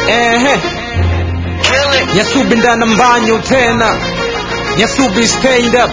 ehe nyasubi ndana mbanyo tena nyasubi stand up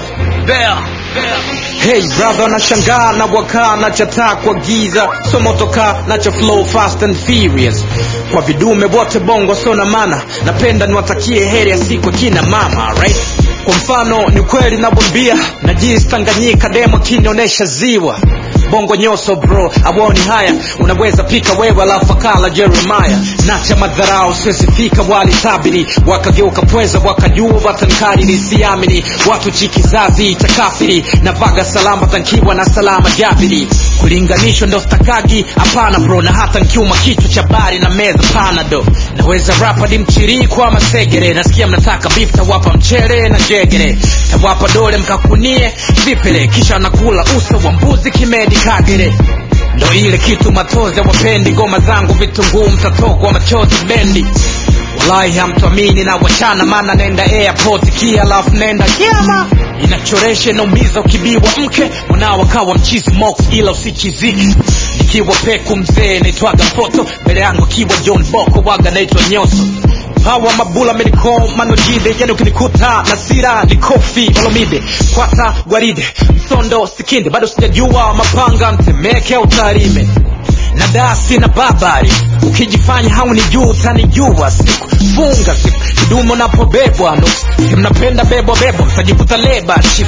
hey brother nashangaa na wakaa na chataa kwa giza somotoka na cha flow fast and furious kwa vidume wote bongo sona mana napenda niwatakie heri ya siku kina mama right kwa mfano ni kweli nabwambia na jinsi tanganyika demo kinionyesha ziwa bongo nyoso bro awoni haya unaweza pika wewe alafu akala jeremaya nacha madharau siwezifika walitabiri wakageuka pweza wakajua watankariri siamini watu chikizazi cha kafiri na vaga salama tankiwa na salama jabiri kulinganishwa ndo stakagi hapana bro na hata nkiuma kichwa cha bari na meza panado naweza rapa di mchiri kwa masegere nasikia mnataka beef tawapa mchere na jegere tawapa dole mkakunie vipele kisha nakula uso wa mbuzi kimedi kagere ndo ile kitu matozi wapendi ngoma zangu vitunguu mtatokwa machozi bendi wallahi hamtuamini na wachana maana nenda airport kia alafu nenda kiama inachoresha inaumiza ukibiwa mke mwanao akawa mchizi mox ila usichiziki nikiwa peku mzee naitwaga foto mbele yangu akiwa john boko waga naitwa nyoso hawa mabula mediko manojide yani ukinikuta na sira ni kofi olomide kwata gwaride msondo sikinde bado sijajua mapanga mtemeke au tarime na dasi na babari ukijifanya hauni juu utanijua siku funga siku kidumo napobebwa nusu mnapenda bebwa bebwa mtajikuta leba chifu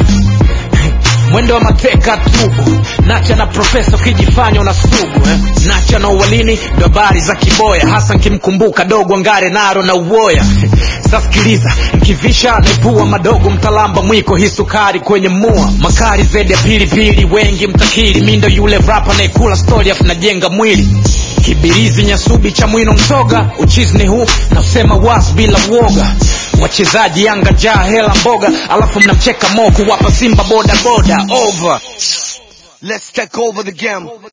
mwendo wa mateka tubu nacha na profesa ukijifanya una sugu eh? nacha na uwalini ndo habari za kiboya hasa nkimkumbuka dogo ngare naro na uwoya sasikiliza nkivisha naipua madogo mtalamba mwiko hii sukari kwenye mua makari zaidi ya pilipili wengi mtakiri mindo yule rapa naikula stori afu najenga mwili kibirizi nyasubi cha mwino msoga uchizi ni huu na usema was bila uoga wachezaji yanga jaa hela mboga alafu mnamcheka mo kuwapa simba boda boda over Let's take over the game.